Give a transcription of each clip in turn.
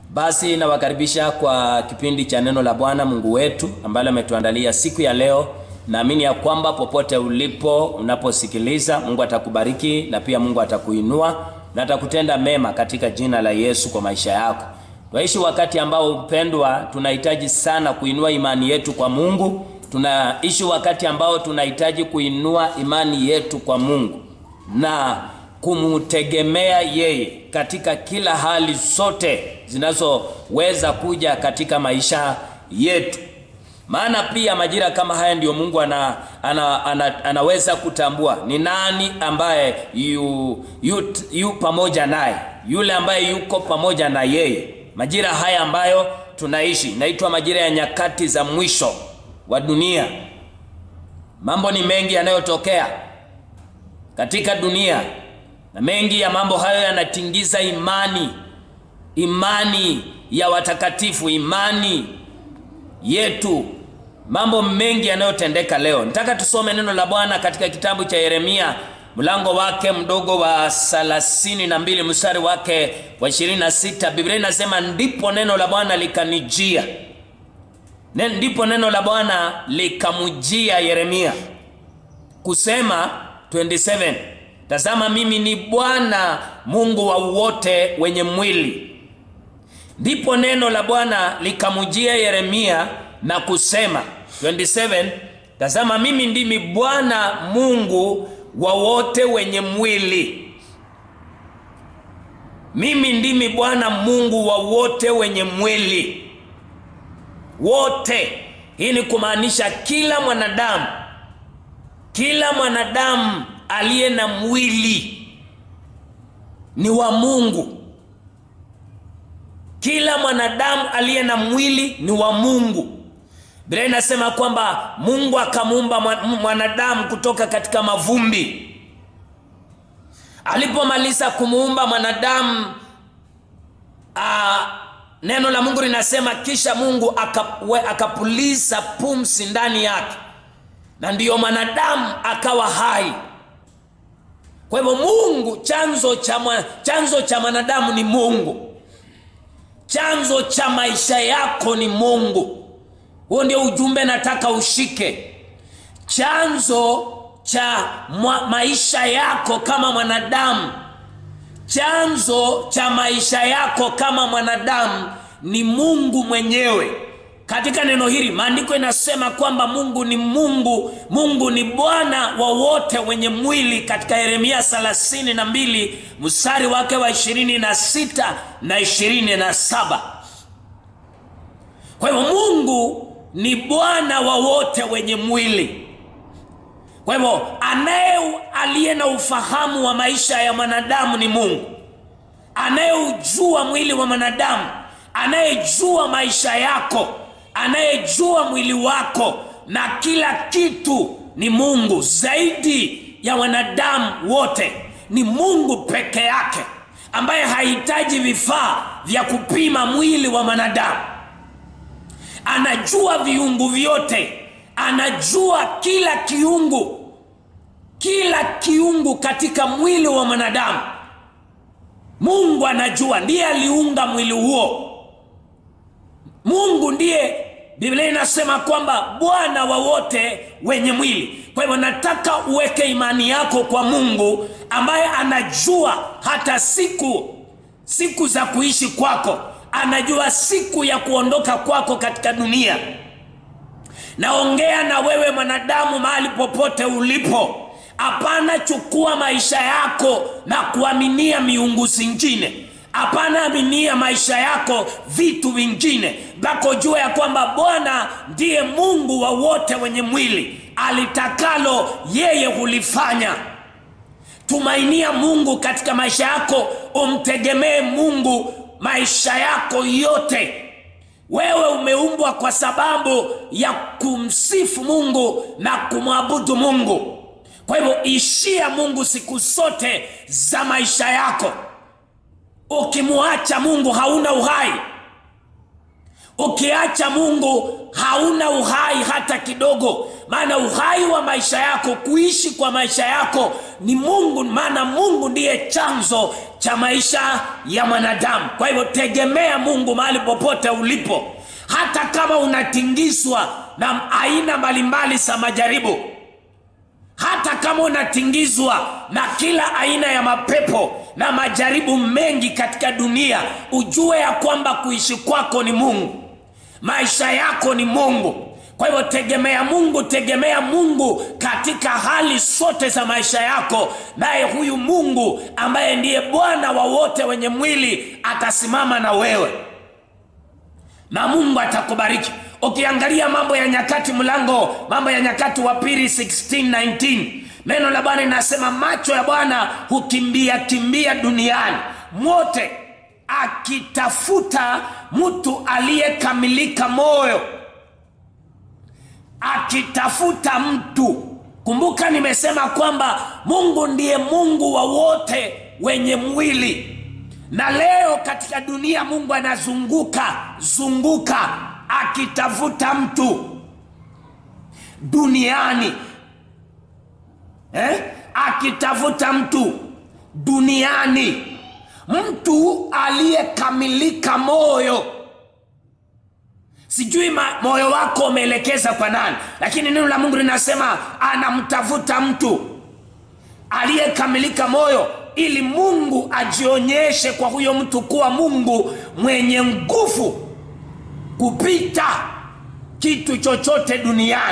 Basi nawakaribisha kwa kipindi cha neno la Bwana Mungu wetu ambalo ametuandalia siku ya leo. Naamini ya kwamba popote ulipo unaposikiliza, Mungu atakubariki na pia Mungu atakuinua na atakutenda mema katika jina la Yesu kwa maisha yako. Tunaishi wakati ambao mpendwa, tunahitaji sana kuinua imani yetu kwa Mungu. Tunaishi wakati ambao tunahitaji kuinua imani yetu kwa Mungu na kumtegemea yeye katika kila hali zote zinazoweza kuja katika maisha yetu. Maana pia majira kama haya ndiyo Mungu ana, ana, ana, anaweza kutambua ni nani ambaye yu, yu, yu pamoja naye, yule ambaye yuko pamoja na yeye. Majira haya ambayo tunaishi naitwa majira ya nyakati za mwisho wa dunia. Mambo ni mengi yanayotokea katika dunia na mengi ya mambo hayo yanatingiza imani, imani ya watakatifu, imani yetu. Mambo mengi yanayotendeka leo. Nataka tusome neno la Bwana katika kitabu cha Yeremia mlango wake mdogo wa thelathini na mbili mstari wake wa ishirini na sita Biblia inasema ndipo neno la Bwana likanijia, ndipo neno la Bwana likamjia Yeremia kusema 27 Tazama, mimi ni Bwana Mungu wa wote wenye mwili. Ndipo neno la Bwana likamjia Yeremia na kusema 27 Tazama, mimi ndimi Bwana Mungu wa wote wenye mwili. Mimi ndimi Bwana Mungu wa wote wenye mwili. Wote, hii ni kumaanisha kila mwanadamu, kila mwanadamu aliye na mwili ni wa Mungu. Kila mwanadamu aliye na mwili ni wa Mungu. Biblia inasema kwamba Mungu akamuumba mwanadamu kutoka katika mavumbi. Alipomaliza kumuumba mwanadamu, neno la Mungu linasema kisha Mungu akapuliza pumzi ndani yake, na ndiyo mwanadamu akawa hai. Kwa hivyo Mungu, chanzo cha chanzo cha mwanadamu ni Mungu, chanzo cha maisha yako ni Mungu. Huo ndio ujumbe nataka ushike. Chanzo cha maisha yako kama mwanadamu, chanzo cha maisha yako kama mwanadamu ni Mungu mwenyewe. Katika neno hili maandiko inasema kwamba Mungu ni Mungu, Mungu ni Bwana wa wote wenye mwili, katika Yeremia 32 mstari wake wa 26 na 27. Kwa hivyo Mungu ni Bwana wa wote wenye mwili. Kwa hivyo anaye aliye na ufahamu wa maisha ya mwanadamu ni Mungu, anayeujua mwili wa mwanadamu, anayejua maisha yako anayejua mwili wako na kila kitu ni Mungu. Zaidi ya wanadamu wote ni Mungu peke yake, ambaye hahitaji vifaa vya kupima mwili wa mwanadamu. Anajua viungu vyote, anajua kila kiungu, kila kiungu katika mwili wa mwanadamu. Mungu anajua, ndiye aliunga mwili huo. Mungu ndiye Biblia inasema kwamba Bwana wa wote wenye mwili. Kwa hivyo nataka uweke imani yako kwa Mungu ambaye anajua hata siku siku za kuishi kwako, anajua siku ya kuondoka kwako katika dunia. Naongea na wewe mwanadamu, mahali popote ulipo, hapana chukua maisha yako na kuaminia miungu zingine. Hapana, aminia maisha yako vitu vingine, mpaka ujue ya kwamba Bwana ndiye Mungu wa wote wenye mwili. Alitakalo yeye hulifanya. Tumainia Mungu katika maisha yako, umtegemee Mungu maisha yako yote. Wewe umeumbwa kwa sababu ya kumsifu Mungu na kumwabudu Mungu. Kwa hivyo ishia Mungu siku zote za maisha yako. Ukimwacha Mungu hauna uhai. Ukiacha Mungu hauna uhai hata kidogo, maana uhai wa maisha yako, kuishi kwa maisha yako ni Mungu, maana Mungu ndiye chanzo cha maisha ya mwanadamu. Kwa hivyo tegemea Mungu mahali popote ulipo, hata kama unatingizwa na aina mbalimbali za majaribu hata kama unatingizwa na kila aina ya mapepo na majaribu mengi katika dunia, ujue ya kwamba kuishi kwako ni Mungu, maisha yako ni Mungu. Kwa hivyo tegemea Mungu, tegemea Mungu katika hali zote za maisha yako, naye huyu Mungu ambaye ndiye Bwana wa wote wenye mwili atasimama na wewe na Mungu atakubariki. Ukiangalia Mambo ya Nyakati mlango Mambo ya Nyakati wa pili 16:19 neno la Bwana linasema macho ya Bwana hukimbia kimbia duniani mwote akitafuta mtu aliyekamilika moyo, akitafuta mtu. Kumbuka nimesema kwamba Mungu ndiye Mungu wa wote wenye mwili na leo katika dunia Mungu anazunguka zunguka akitafuta mtu duniani eh? akitafuta mtu duniani, mtu aliyekamilika moyo. Sijui moyo wako umeelekeza kwa nani, lakini neno la Mungu linasema anamtafuta mtu aliyekamilika moyo ili Mungu ajionyeshe kwa huyo mtu kuwa Mungu mwenye nguvu kupita kitu chochote duniani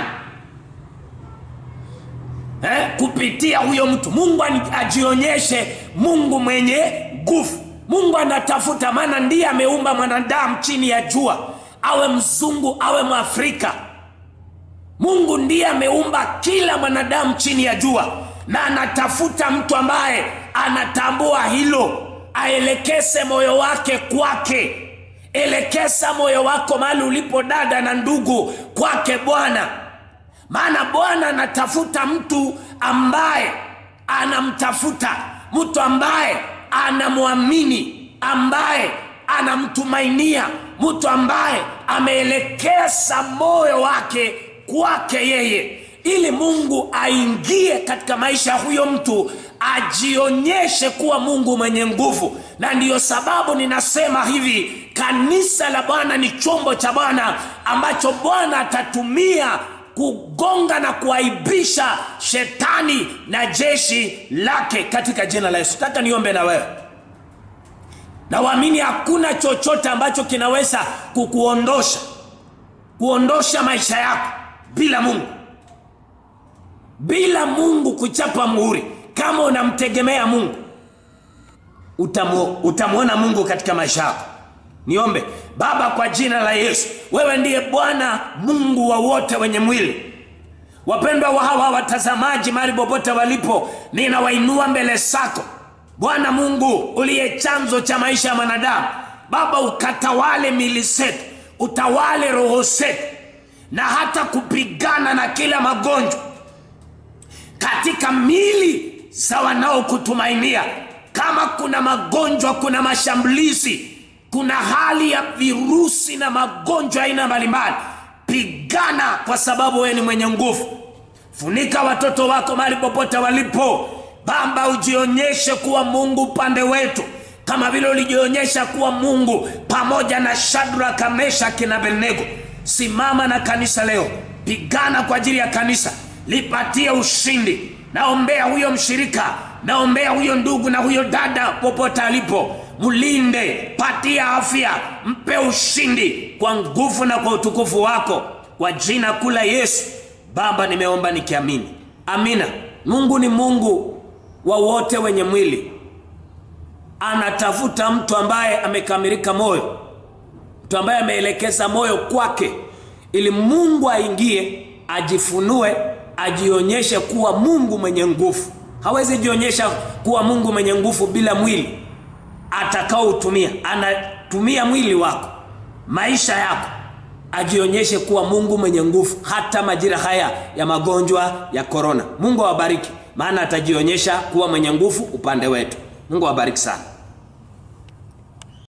eh? Kupitia huyo mtu Mungu ajionyeshe Mungu mwenye nguvu. Mungu anatafuta, maana ndiye ameumba mwanadamu chini ya jua, awe mzungu awe Mwafrika. Mungu ndiye ameumba kila mwanadamu chini ya jua na anatafuta mtu ambaye anatambua hilo, aelekeze moyo wake kwake. Elekeza moyo wako mahali ulipo, dada na ndugu, kwake Bwana, maana Bwana anatafuta mtu ambaye anamtafuta, mtu ambaye anamwamini, ambaye anamtumainia, mtu ambaye ameelekeza moyo wake kwake yeye ili Mungu aingie katika maisha ya huyo mtu, ajionyeshe kuwa Mungu mwenye nguvu. Na ndiyo sababu ninasema hivi, kanisa la Bwana ni chombo cha Bwana ambacho Bwana atatumia kugonga na kuaibisha shetani na jeshi lake katika jina la Yesu. Taka niombe na wewe na waamini, hakuna chochote ambacho kinaweza kukuondosha kuondosha maisha yako bila Mungu bila Mungu kuchapa muhuri. Kama unamtegemea Mungu utamu, utamwona Mungu katika maisha yako. Niombe. Baba, kwa jina la Yesu, wewe ndiye Bwana Mungu wa wote wenye mwili. Wapendwa wa hawa watazamaji mahali popote walipo, ninawainua mbele zako Bwana Mungu uliye chanzo cha maisha ya mwanadamu. Baba, ukatawale mili zetu, utawale roho zetu, na hata kupigana na kila magonjwa katika mili za wanaokutumainia. Kama kuna magonjwa, kuna mashambulizi, kuna hali ya virusi na magonjwa aina mbalimbali, pigana, kwa sababu wewe ni mwenye nguvu. Funika watoto wako mahali popote walipo. Baba, ujionyeshe kuwa Mungu upande wetu, kama vile ulijionyesha kuwa Mungu pamoja na Shadraka, Meshaki na Abednego. Simama na kanisa leo, pigana kwa ajili ya kanisa lipatie ushindi. Naombea huyo mshirika, naombea huyo ndugu na huyo dada popote alipo, mlinde, patia afya, mpe ushindi kwa nguvu na kwa utukufu wako, kwa jina kula Yesu. Baba, nimeomba nikiamini, amina. Mungu ni Mungu wa wote wenye mwili, anatafuta mtu ambaye amekamilika moyo, mtu ambaye ameelekeza moyo kwake, ili Mungu aingie, ajifunue ajionyeshe kuwa Mungu mwenye nguvu. Hawezi jionyesha kuwa Mungu mwenye nguvu bila mwili atakaoutumia. Anatumia mwili wako, maisha yako, ajionyeshe kuwa Mungu mwenye nguvu, hata majira haya ya magonjwa ya korona. Mungu awabariki, maana atajionyesha kuwa mwenye nguvu upande wetu. Mungu awabariki sana.